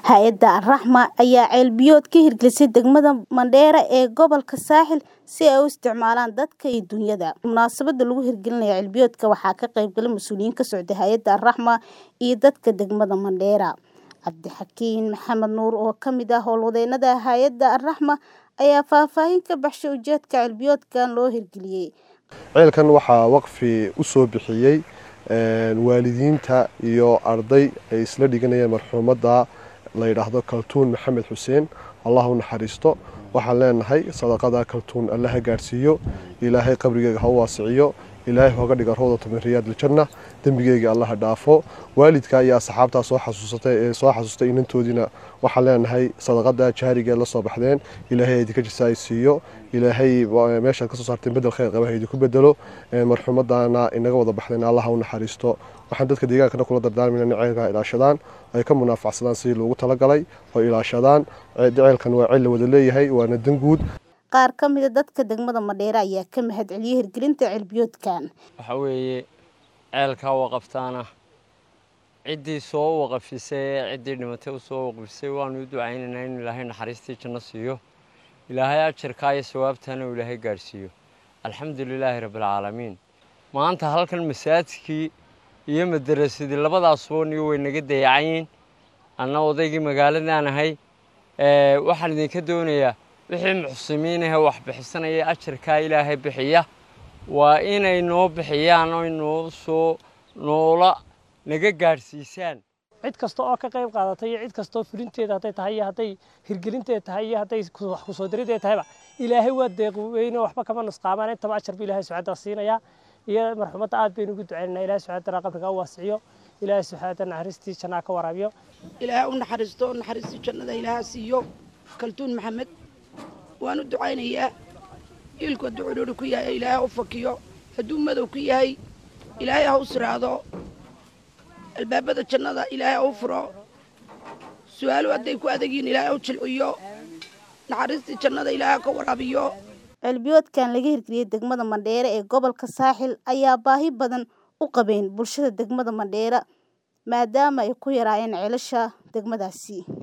Hay'adda Al-Raxma ayaa ceel-biyood ka hirgelisay degmada Mandheera ee gobolka Saaxil si ay u isticmaalaan dadka iyo dunyada. Munaasabadda lagu hirgelinayo ceel-biyoodka waxaa ka qayb galay mas'uuliyiin ka socda Hay'adda Al-Raxma iyo dadka degmada Mandheera. Cabdixakiin Maxamed Nuur oo ka mid ah howlwadeennada Hay'adda Al-Raxma ayaa faahfaahin ka baxshay ujeedka ceel-biyoodkan loo hirgeliyay. ceelkan waxaa waqfi u soo bixiyey waalidiinta iyo arday ay isla dhiganayeen marxuumadda la yidhaahdo kaltuun maxamed xuseen allah u naxariisto waxaan leenahay sadaqada kaltuun alle ha gaadhsiiyo ilaahay qabrigeega ha u waasiciyo ilaahay hooga dhiga rawdata min riyaad aljanna dembigeega alla ha dhaafo waalidka iyo asxaabtaa soo xasuusatay ee soo xasuustay inantoodiina waxaan leenahay sadaqada jaarigeed la soo baxdeen ilaahay idinka jisaay siiyo ilaahay meeshaad ka soo saarteen bedel khayr qaba ha idinku bedelo marxuumadana inaga wada baxdeen allah ha u naxariisto waxaan dadka deegaankana kula dardaarmayna in ceelka ilaashadaan ay ka munaafacsadaan sidii loogu talagalay oo ilaashadaan ceelkan waa ceel la wada leeyahay waana dan guud Qaar ka mid ah dadka degmada Mandheera ayaa ka mahad celiyay hirgelinta ceel-biyoodkan. waxa weeye ceelkaa waqaftaana ciddii soo waqafisay ee ciddii dhimatay u soo waqafisay waanu u ducaynaynaa in ilaahay naxariistii janno siiyo ilaahay ajarkaa iyo sawaabtana uu ilaahay gaadhsiiyo alxamdu lilaahi rabbilcaalamiin maanta halkan masaajidkii iyo madarasadii labadaasuba niyo way naga dayacayiin anna odaygii magaaladaan ahay ee waxaan idinka doonayaa wixii muxsimiin ahee wax bixisanaya ajarkaa ilaahay bixiya waa inay noo bixiyaan oo noo soo noola naga gaadhsiisaan cid kasta oo ka qayb qaadatay iyo cid kastoo fulinteeda hadday tahay iyo hadday hirgelinteeda tahay iyo hadday wax kusoo dirideeda tahayba ilaahay waa deeqweyne waxba kama nusqaamaan intaba ajar bu ilaahay subxaana siinayaa iyo marxumadda aad baynu ugu ducaynaynaa ilaahay subxaana qabriga u waasiciyo ilaahay subxaana naxariistii jannaa ka waraabiyo ilaahay u naxariisto naxariistii jannada ilaaha siiyo kaltuun maxamed waan u ducaynayaa iilku hadduu cudhuuri ku yahay ilaahay ha u fakiyo hadduu madow ku yahay ilaahay ha u siraado albaabada jannada ilaahay ha u furo su-aalu hadday ku adagyihiin ilaahay ha u jilciyo naxariistii jannada ilaahay ha ka waraabiyo Ceel-biyoodkan laga hirgeliyay degmada Mandheera ee gobolka Saaxil ayaa baahi badan u qabeen bulshada degmada Mandheera maadaama ay ku yaraayeen ceelasha degmadaasi.